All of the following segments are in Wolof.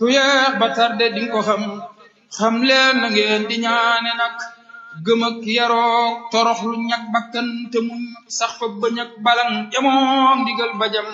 ku yeex ba tarde di nga ko xam xam leen na ngeen di ñaane nag gëm ak yaroog torox lu ñag bakkan te muñ sax fa bañ ak balang jamoom digal bajam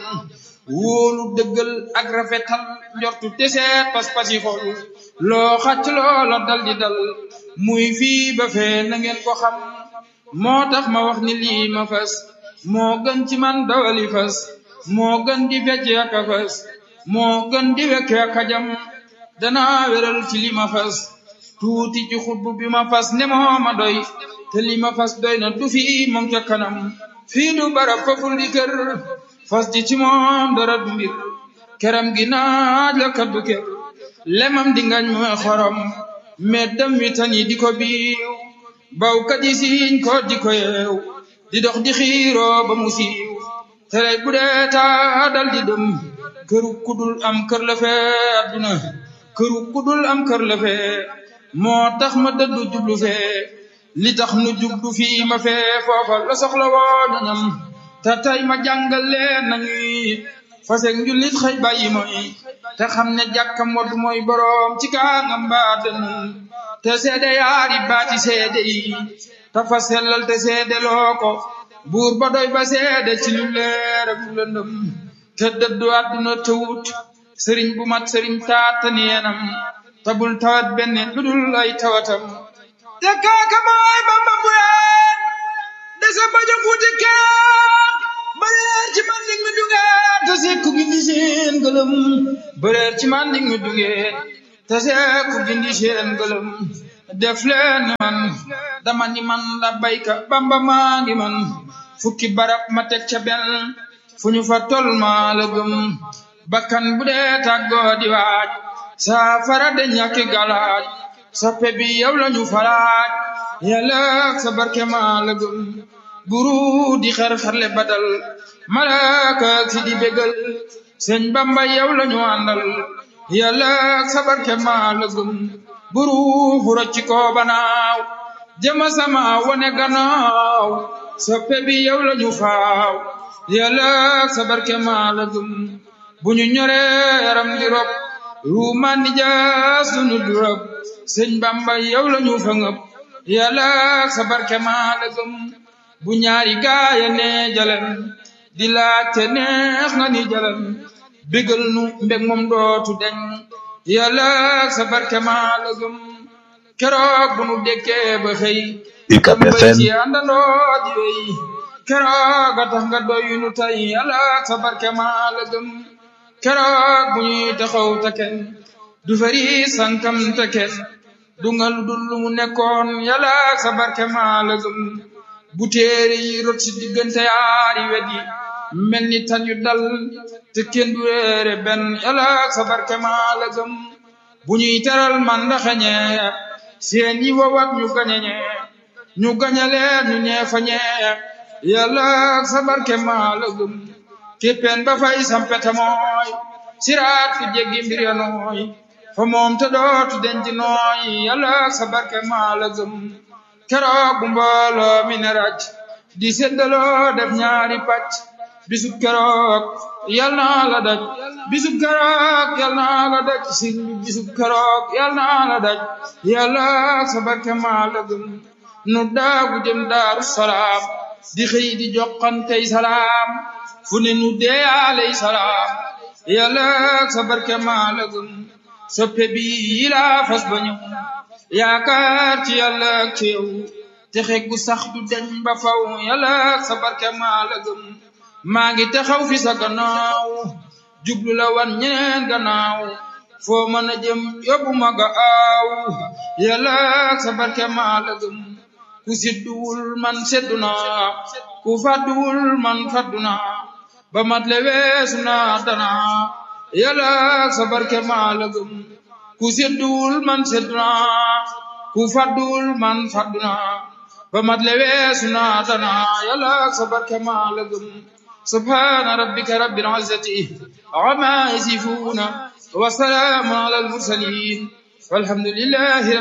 wóolu dëggal ak rafetal njortu teseet pas-pasi xol loo xacc loola dal di dal muy fii ba fee na ngeen ko xam moo tax ma wax ni lii ma fas moo gën ci man dawali fas moo gën di fecc ak a fas moo gën di wekk ak a jam danaa wéral ci li ma fas tuuti ci xutbu bi ma fas ne moo ma doy te li ma fas doy na du fi moom ca kanam fii du barab faful di kër fas ji ci moom dara du mbir keram gi naaj la kaddu kër lemam di ngañ mooy xorom mais dem wi tan yi di ko biiw bawkat yi siiñ ko di ko yeew di dox di xiiroo ba mu siiw tere bu dee taa dal di dem këru kudul am kër la fee adduna këru kudul am kër la fee moo tax ma dëddu jublu fee li tax nu jublu fii ma fee foofa la soxla woo ñoñam te tey ma jàngal leen nañuy fasek njullit xëy bàyyi mooy te xam ne jàkka modd mooy boroom ci kaangam baate nun te seede yaari baati seede yi te fa sellal te seede loo ko buur ba doy ba seede ci lu leer ak lu lëndëm te dëddu àdduna te wut sëriñ bu mat sëriñ taata neenam te bul tawat benn lu dul ay tawatam te kaaka mooy bamba mbuyaan desa bajo fuuti keroog bëreer ci man ning mi dungeen te sekku gindi seen gëlëm bëreer ci man ning mi dungeen te sekku gindi seen gëlëm def leen ni man dama ni man la bayka bamba maa ngi man fukki barab ma teg ca benn fu ñu fa tol maa la gëm bakkan bu dee tàggoo di waaj saafara de ñàkki galaaj soppe bi yow la ñu falaaj yàlla sa barke maa la gëm buru di xar xarle badal malaaka si di bégal sëñ bamba yow la ñu àndal yàlla sa barke maa la gëm buru fu rocci ko banaaw jëma sama wane gannaaw soppe bi yow la ñu faaw yàlla sa barke maa la gëm bu ñu ñore yaram di rob ruumaan ni jaas du nu du rob sëñ bamba yow la ñu fa ngëp yàlla sa barke maa la gëm bu ñaari gaaya ne jalen di laajte neex nga ni jalen bégal nu mbég moom dootu deñ yàlla sa barke maa la gëm keroog bu nu dekkee ba xëy UCAB mbay FM ci àndandoo di wéy keroog a tax nga doy nu tey yàlla sa barke maa la gëm keroog bu ñuy taxaw te kenn du fari sankam te kenn du nga lu dul lu mu nekkoon yàlla sa barke maa la gëm bu téere yi rot si diggante yaari wet yi mel ni tan yu dal te kenn du réere benn yàlla sa barke maa la gëm bu ñuy teral man ndaxañe seen yi wowat ñu gañeñe ñu gañaleen ñu ñeefa ñee yàlla sa barke maa la gëm képpeen ba fay sampete mooy siraat ku jéggi mbir ya nooy fa moom te dootu denc nooy yàlla sa barke maa la gëm keroog bu mbooloo mi ne raj di seddaloo def ñaari pàcc bisub keroog yal naa la daj bisub keroog yal naa la daj sin bi bisub keroog yal naa la daj yàlla sa barke maa la gëm nu daagu jëm daaru salaam di xëy di joxantey salaam fu ne nu deeyaaley salaam yàlla sa barke maa la gëm soppe bi yilaa fas ba ñëw yaakaar ci yàlla ak ci yow te xeggu sax du deñ ba faw yàlla sa barke maa la gëm maa ngi taxaw fi sa gannaaw jublu la wan ñeneen gannaaw foo mën a jëm yóbbu ma ga aaw yàlla sa barke maa la gëm ku sidduwul man seddu naa ku fàdduwul man fàddu naa ba mat le weesu naa danaa yàlla sa barke maa la gëm ku sedduwul man seddu naa ku fàdduwul man fàddu naa ba mat le weesu naa danaa yàlla sa barke maa la gëm subhaana rabbika rabbil izzati amma yasifuuna wa salaamun alal mursaliin walhamdulillahi